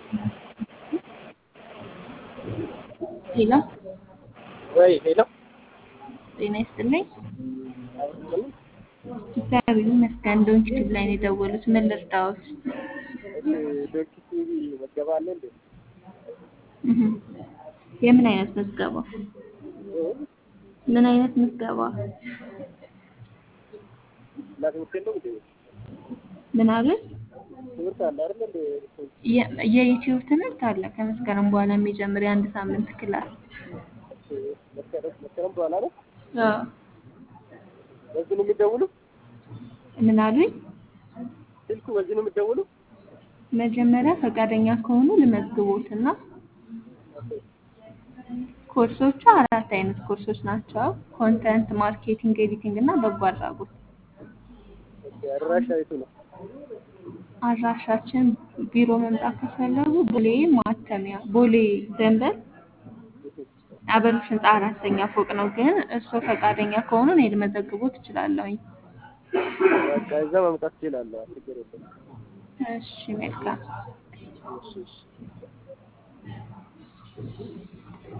ሄሎ ወይ ሄሎ ጤና ይስጥልኝ። እግዚአብሔር ይመስገን። ዶንኪ ቲዩብ ላይ ነው የደወሉት። ምን ልርዳዎት? ዶንኪ ቲቪ መገባ አለ እንዴ? እህ የምን አይነት ምዝገባ? ምን አይነት ምዝገባ? እና ትምህርት የለው እንዴ? ምን አለ? ትምህርት አለ አይደል እንዴ? የ- የዩቲዩብ ትምህርት አለ ከመስከረም በኋላ የሚጀምር የአንድ ሳምንት ክላስ። መስከረም መስከረም በኋላ ነው። አዎ። በዚህ ነው የሚደውሉ? ምን አሉኝ? ስልኩ በዚህ ነው የሚደውሉ? መጀመሪያ ፈቃደኛ ከሆኑ ልመዝግቦትና ኮርሶቹ አራት አይነት ኮርሶች ናቸው። ኮንተንት ማርኬቲንግ፣ ኤዲቲንግ እና በጎ አድራጎት። ኦኬ፣ አድራሻ የቱ ነው? አድራሻችን ቢሮ መምጣት ከፈለጉ ቦሌ ማተሚያ ቦሌ ደንበል አበሮች ህንፃ አራተኛ ፎቅ ነው። ግን እርስዎ ፈቃደኛ ከሆኑ እኔ ልመዘግቦት እችላለሁኝ። በቃ እዛ መምጣት እችላለሁ። ችግር የለም። እሺ መልካም። እሺ እሺ